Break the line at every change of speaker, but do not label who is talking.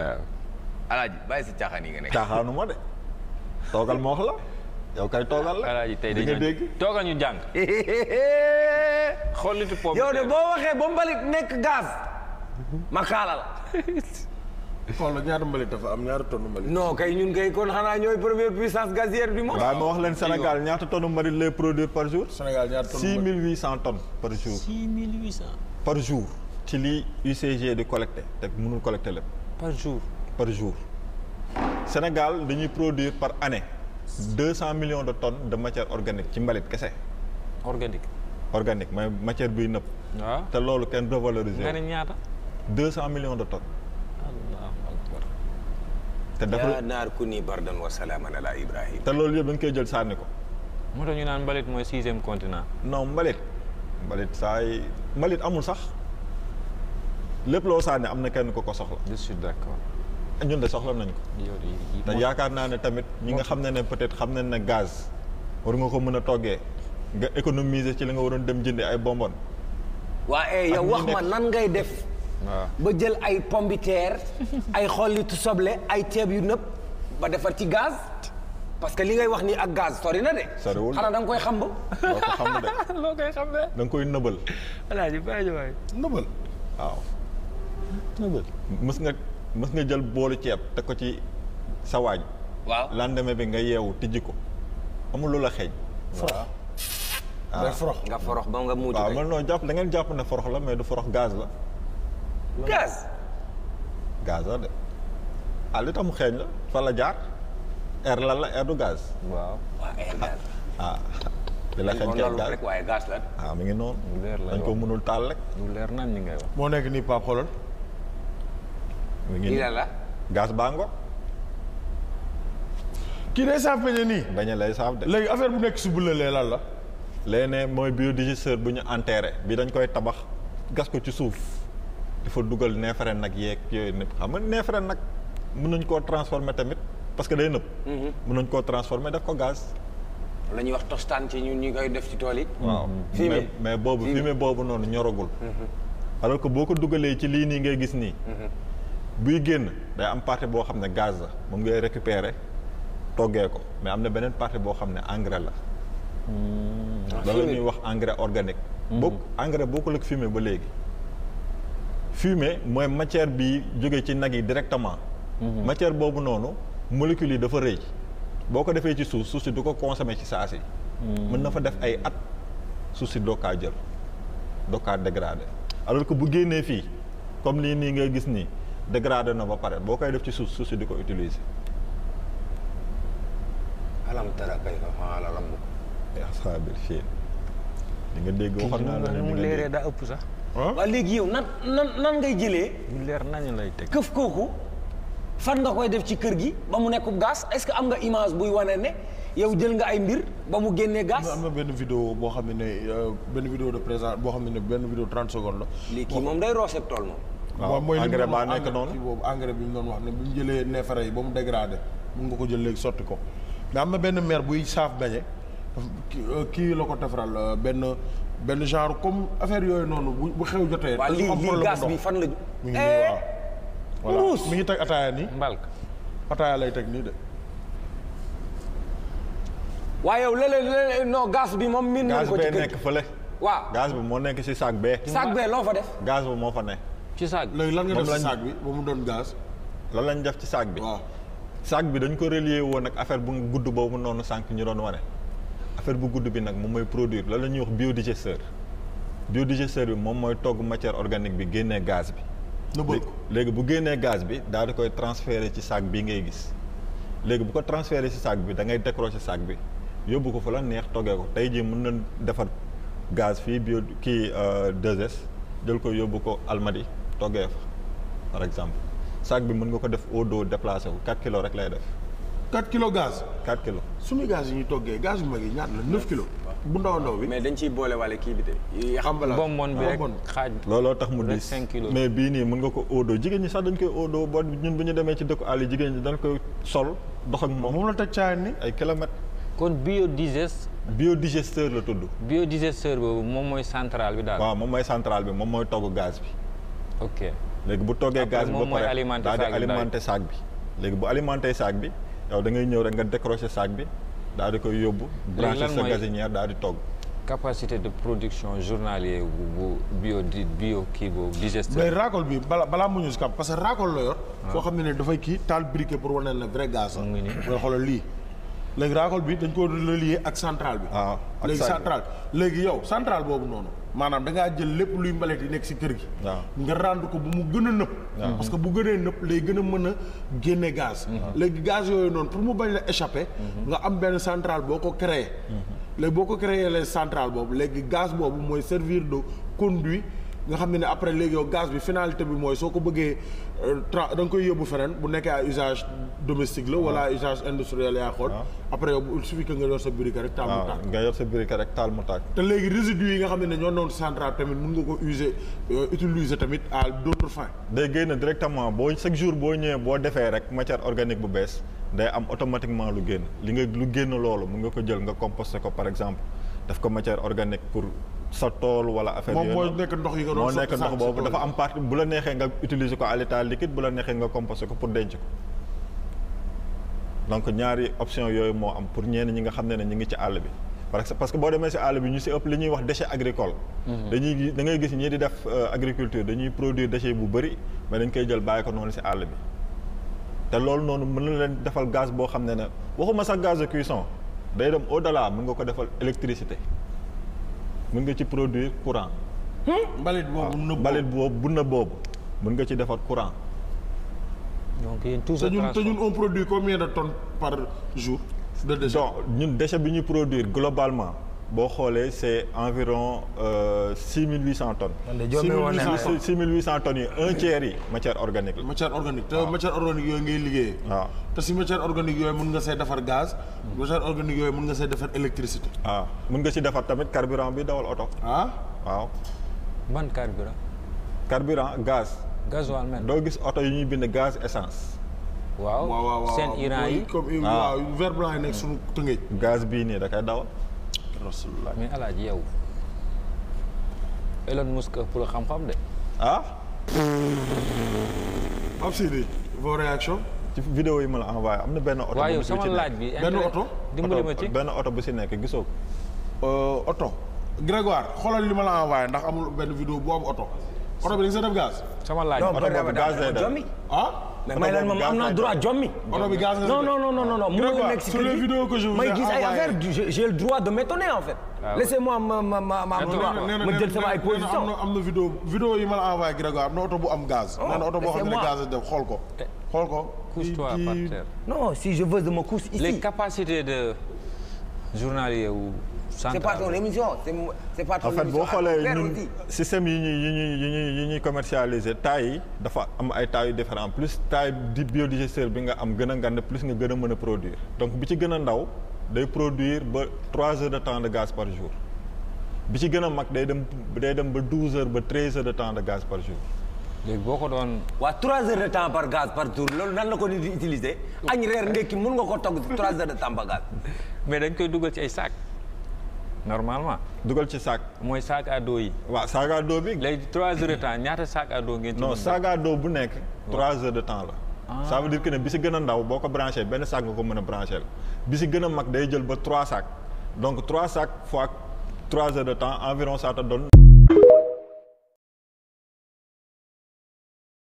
waaw alaaji bàyyi si caaxaan yi nga nekk.
caaxaanu ma de toogal ma wax la yow kay toogal la
alaaji tey
di nga
dañoo
dégg
toogal ñu jàng xollitu pomme
yow de boo waxee ba mbalit nekk gaz ma kaala la.
xool la ñaata mbalit dafa am ñaata tonne mbalit.
non kay ñun kay kon xanaa ñooy première puissance gazière du monde.
waaye ma wax leen Sénégal ñaata tonnes mbalit lay produire par jour
Sénégal ñaata tonne
six
mbalit.
mille huit cent tonnes par jour
6800
par jour ci li UCG di collecté te mënul collecté lépp
par jour
par jour Sénégal dañuy produire par année deux cent millions de tonnes de matière organique ci mbalit kese
organique
organique mooy matière buy nëpp
waaw
te loolu kenn
nga ne
revalorisé
ñaata
deux cent millions de tonnes
allahu akbar
te
yaa
dafa
naar ku ni bardan wa salaaman ala ibrahim
te loolu yëpp dañ koy jël sànni ko
moo tax ñu naan mbalit mooy sixième continent
non mbalit mbalit saa yi mbalit amul sax lépp loo sànni am na kenn ko ko soxla
je suis d'accord
ñun de soxla nañ ko
yow de
te yaakaar naa ne tamit ñi nga xam ne ne peut-être xam nañ ne gaz war nga ko mën a toggee nga économiser ci li nga waroon dem jëndi ay bonbon
waa eh yow
ñi
wax ma
nekk-
nan ngay def
waaw
ba jël ay pombiteer ay xollitu soble ay ceeb yu nëpp ba defar ci gaz parce que li ngay wax nii ak gaz sori na de.
Soriwul de.
xanaa da nga koy xam ba.
doo ko xam de
loo koy xam ne
da nga koy nëbal
alaaji bàyyi waay
nëbal.
waaw mës nga mës nga jël boolu ceeb teg ko ci sa waañ
waaw
lendemain bi nga yeewu tijji ko amul lu la xeeñ
forox. day forox.
nga forox ba nga muutu
waaw
kay.
man noo jàpp da ngeen jàpp ne forox la mais du forox gaz la
gaz.
gaz la de ah li tax mu xeeñ la fa la jaar air lan la air du gaz
waaw
waaw eh gaz.
ah di la xeeñ
kon
ci
loolu
gaz
rek waaye gaz la.
ah mi ngi noonu
lu leer la
dañ ko
wax.
mënul taal rek
lu leer nan ñi ngay wax
moo nekk nii Pape xoolal.
mi ngi
lii
nii
la la.
gaz baa ngo
kii day saaf peñe nii.
baña lay saaf de
léegi affaire bu nekk si bële lan la.
léegi ne mooy biodigesteur bu ñu enterré bi dañ koy tabax gas ko ci suuf dafa dugal neefere nag yeeg yooyu nëpp xam nga neefere nag mën nañ koo transformer tamit parce que day nëpp mën nañ koo transformer def ko gaz
la ñuy wax tostaan ci ñun ñu koy def ci tool yi.
waaw
Fumier.
mais mais boobu
Fumier.
fumier boobu noonu ñoragul alors que boo ko dugalee ci lii nii ngay gis nii buy génn day am partie boo xam ne gaz la moom ngay récupérer toggee ko mais am na beneen partie boo xam ne engrais la loolu la ñuy wax engrais organique bokk engrais bokkul ak fumier ba léegi fumier mooy matière bi jóge ci nag yi directement matière boobu noonu molécules yi dafa rëy boo ko defee ci suuf suuf si du ko consommer ci saa si mën na fa def ay at suuf si doo kaa jël doo kaa dégradé alors que bu génnee fii comme lii nii ngay gis nii dégradé na ba pare boo koy def ci suuf suuf si di ko utiliser
alam tara kayfa fa'ala rabbuka.
asaabil fiil di nga dégg waxoon naa la ne
ni mu
di nga
leeree
dégg.
daa ëpp sax
waaw léegi yow nan nan nan ngay jëlee
lu leer nañu lay teg
këf kooku fan nga koy def ci kër gi ba mu nekkub gaz est-ce que am nga image buy wane ne yow jël nga ay mbir ba mu génnee gaz.
am na benn vidéo boo xam ne ne euh, benn vidéo de présent boo xam ne ne benn vidéo 30 secondes la.
lii kii moom day rooseb tool moom.
waaw
mooy li mu
engrais
doon
baa
wax
nekk
engrais
noonu
kii boobu engrais bi mu doon wax ne bu ñu jëlee neefere yi ba mu dégradé mun nga ko jël léegi sotti ko mais am na benn maire buy saaf beñe daf- kii euh, kii la ko defaral euh, benn benn genre comme affaire yooyu noonu bu bu xew jotee.
waa
dafa
lii
am
lii
problème
gaz
ndox.
bi fan la.
mi ngi nii waaw. voilà
Mbuus.
mi ngi teg ataaya nii
mbalk
ataaya lay teg nii de.
waaye yow léeg-léeg non gaz bi moom miin nañ
gaz
ko ci
bee
kër
nekk
gi.
fële
waaw
gaz bi moo nekk ci sac bee
sac bee loo fa def.
gaz bi moo fa ne
ci saag
léegi lan nga
Moom
def si
lañ-
saak bi ba mu doon gaz.
lan lañ def ci sac bi
waaw
sac bi dañ ko relier woon ak affaire bu gudd boobu noonu sànq ñu doon wane affaire bu gudd bi nag moom mooy produire lan la ñuy wax biodigesteur biodigesteur bi moom mooy togg matière organique bi génnee gaz bi
nëbbal ko.
léegi bu génnee gaz bi daal di koy transférer ci sac bii ngay gis léegi bu ko transférer ci sac bi da ngay décrocher sac bi yóbbu ko fa la neex toggee ko tey jii mën na defar gaz fii bio kii 2S jël ko yóbbu ko Almadi toggee fa par exemple sac bi mën nga ko def au dos déplacé wu 4 kilos rek lay def
4 kilos gaz.
4 kilos
suñu gaz yi ñuy toggee gaz yu mag yi ñaata la 9 kilos. bu ndaw a ndaw bi.
mais dañ ciy boole wale kii bi de.
emballage
bonbon bi rek
bonbon.
xaaj
looloo tax mu
Rek
diis
cinq kilos.
mais bii nii mën nga ko au dos jigéen ñi sax dañ koy au dos boo ñun bu ñu demee ci dëkku àll yi jigéen ñi dañ koy sol dox ak moom
moom la teg caayaan ni.
ay kilomètres
kon biodigest
biodigesteur la tudd
biodigesteur boobu moom mooy central bi daal
waaw moom mooy centrale bi moom mooy togg gaz bi
ok
léegi bu toggee
Après
gaz bi ba
moom mooy
pare
alimenter
daal di
sac bi
alimenter sac bi léegi bu alimenter sac bi yow da ngay ñëw rek nga décrocher sac bi daal di koy yóbbu brancher
lan
sa
mooy-
gazinière daal di togg
capacité de production journalier bu bu bio di bio kii boobu digesteur.
mais racole bi bala balaa mu ñu si kam parce que racole la yor. foo xam ne ne dafay kii taal briquet pour wane ne vrai gaz la.
Mu ngi nii.
nga xoolal lii. léegi racole bi dañ ko relier ak centrale bi.
Ah, ak
léegi
sac bi.
centrale léegi yow centrale boobu noonu. maanaam da ngaa jël lépp luy mbalit yi nekk si kër gi.
waaw.
nga rendre ko bu mu gën a nëpp. parce que bu gënee nëpp lay gën a mën a génne gaz. léegi gaz yooyu noonu pour mu bañ la échapper. nga am benn centrale boo ko créé. léegi boo ko créé les centrale boobu léegi gaz boobu mooy servir de conduit nga xam ne ne après léegi yow gaz bi finalité bi mooy soo ko bëggee euh, tra da nga koy yóbbu feneen bu nekkee ay usage domestique la wala ay usage industriel yaa xool. après yow il suffit que nga yor sa briquet rek taal mu
waaw
tàkk.
nga yor sa briquet rek taal mu tàkk
te léegi résidus yi nga xam ne ñoo noonu centrale tamit mën nga ko user euh, utiliser tamit à d'autres fins.
day génn directement boo chaque jour boo ñëwee boo defee rek matière organique bu bees day am automatiquement lu génn li nga lu génn loolu mun nga ko jël nga composter ko par exemple def ko matière organique pour sa tool wala affaire
moom
yooyu
mooy
noonu.
nekk ndox yi nga doon
moo
sotti
nekk ndox
sànq
boobu
sa
dafa
tool
am partie bu la neexee nga utiliser ko à l'état liquide bu la neexee nga composter ko pour denc ko donc ñaari option yooyu moo am pour ñenn ñi nga xam ne ne ñu ngi ci àll bi parce que parce que boo demee si àll bi ñu si ëpp li ñuy wax déchet agricole dañuy gis da ngay gis ñii di def euh, agriculture dañuy produire déchet bu bëri mais dañ koy jël bàyyi ko noonu si àll bi te loolu noonu mën na leen defal gaz boo xam ne ne waxuma sax gaz de cuisson day dem au delà mën nga ko defal électricité mën nga ci produire courant
mbalit boobu nëbb
mbalit boobu bu na boobu mën nga ci defar courant
donc yéen tout
te
se
ñun te
transforme.
ñun on produit combien de tonnes par jour de déchets
donc ñun déchet bi ñuy produire globalement boo xoolee c'est environ six mille huit cent tonnes
man de jommi woon naa
Cent.
six mille huit cent tonnes yi un tiers yi matière organique la
matière organique te matière organique yooyu ngay liggéeyee
waaw
te si matière organique yooyu mën nga see defar gaz matière organique yooyu mën nga see defar électricité
waaw mën nga ci defar tamit carburant bi dawal oto
ah
waaw
ban carburant
carburant gaz
gasoil même.
doo gis oto yi ñuy bind gaz essence
waaw
waaw waaw waaw
seen Iran yi
comme
Ah.
waaw vert blanc yi nekk suñu tëngéej
gaz bii nii da koy dawal
rasulullah
mais alaaji yow Elon Musk ëpp la xam-xam de.
ah
ab Sidi vos réactions
ci vidéo yi ma la envoyé am na benn oto
waaye yow
bu ci
sama
nekk.
laaj bi.
Benn
intérêt-
oto?
dimbali ma
Oto-
ci.
benn oto bu si nekk gisoo ko
Euh, oto Grégoire xoolal li ma la envoyé ndax amul benn vidéo bu am oto oto bi da nga see def gaz
sama laaj
non
bi.
oto
ba
boobu
dama
gaz lay def.
jommi
ah
mais may leen moom am naa droit jommi
oto bi gaz nga
non
si
non
def.
non non non non mu
Grégoire,
nekk si
sur
kër
les
gi,
vidéos que je vous ai
may gis ay
envoyées.
affaire du- j'ai j'ai le droit de m'étonner en fait
Ah ouais.
laissez-moi ma ma ma ma
Attends,
ma
nee na
ma
nee
jël
na-
sama ay
nee na am
position
na am na vidéo vidéo yi ma la envoyé Grégoire am na oto bu am gaz.
Oh,
nee na oto boo xam ne
laissez-moi.
gaz la def xool ko. xool ko.
couche-toi
kii-
par
kii-
terre.
non si je veux de me couche
les
ici
capacités de journalier ou
c'est pas ton
central.
émission c'est c'est pas ton
en fait
émission
boo xoolee
Faire
ñun
aussi.
système yi ñuy yi ñuy yi ñuy yi ñuy commercialiser taille yi dafa am ay tailles yu différent plus taille di biodigesteur bi nga am gën a ngand plus nga gën a mën a produire donc bi ci gën a ndaw day produire ba trois heures de temps de gaz par jour bi ci gën a mag day dem day dem ba douze heures ba treize heures de temps de gaz par jour
léegi boo ko doon.
waa trois heures de temps par gaz par jour loolu nan la ko nit di utiliser añ reer ndekki mun nga ko togg trois heures de temps par gaz
mais dañ koy dugal ci ay sac normalement
dugal ci sac
mooy sac à dos yi.
waaw sac à dos bi
léegi trois heures de temps ñaata sac à dos ngeen ci.
non
mën
sac à dos bu nekk trois heures de temps la ça veut dire que ne bi si gën a ndaw boo ko branché benn sac nga ko mën a branché la bi si gën a mag day jël ba trois sacs donc trois sacs fois trois heures de temps environ ça te donne